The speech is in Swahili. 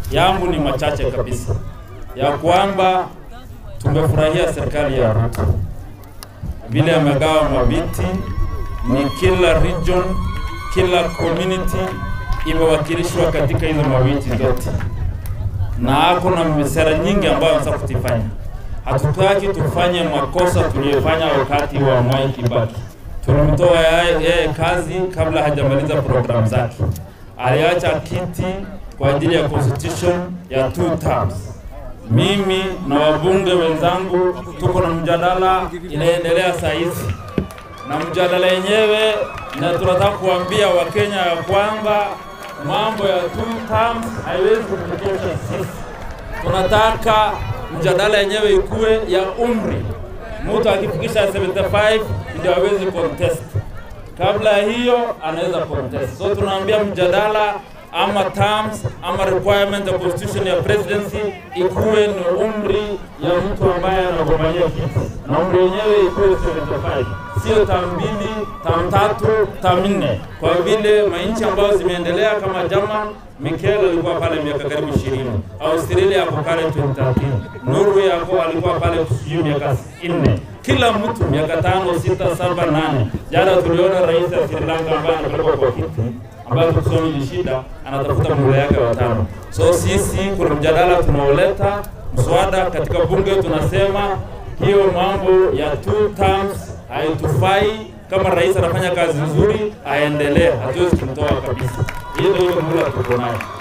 yangu ni machache kabisa, ya kwamba tumefurahia serikali ya Ruto vile amegawa maviti, ni kila region, kila community imewakilishwa katika hizo maviti zote, na ako na sera nyingi ambayo anataka kutifanya. Hatutaki tufanye makosa tuliyofanya wakati wa Mwai Kibaki. Tulimtoa yeye kazi kabla hajamaliza programu zake, aliacha kiti kwa ajili ya constitution ya two terms. Mimi na wabunge wenzangu tuko na mjadala inaendelea saa hizi, na mjadala yenyewe, na tunataka kuambia Wakenya ya kwamba mambo ya two terms haiwezi kututosha sisi. Tunataka mjadala yenyewe ikuwe ya umri, mtu akifikisha 75 ndio awezi contest. Kabla ya hiyo anaweza contest. So tunaambia mjadala ama terms ama requirement ya constitution ya presidency ikuwe ni umri ya mtu ambaye anagombania kiti, na umri yenyewe ikuwe 75, sio tam mbili, tam tatu, tam nne, kwa vile manchi ambayo zimeendelea kama German Mikel alikuwa pale miaka karibu 20, Australia ako pale 2013, Norway ako alikuwa pale sijui miaka 4 kila mtu miaka tano, sita, saba, nane. Jana tuliona rais wa Sri Lanka ambaye anapelekwa kwa kiti ambayo kusoma ni shida, anatafuta muhula yake wa tano. So sisi kuna mjadala tunaoleta mswada katika bunge, tunasema hiyo mambo ya two terms haitufai. Kama rais anafanya kazi nzuri, aendelee, hatuwezi kumtoa kabisa. Hiyo ndio muhula tuko nayo.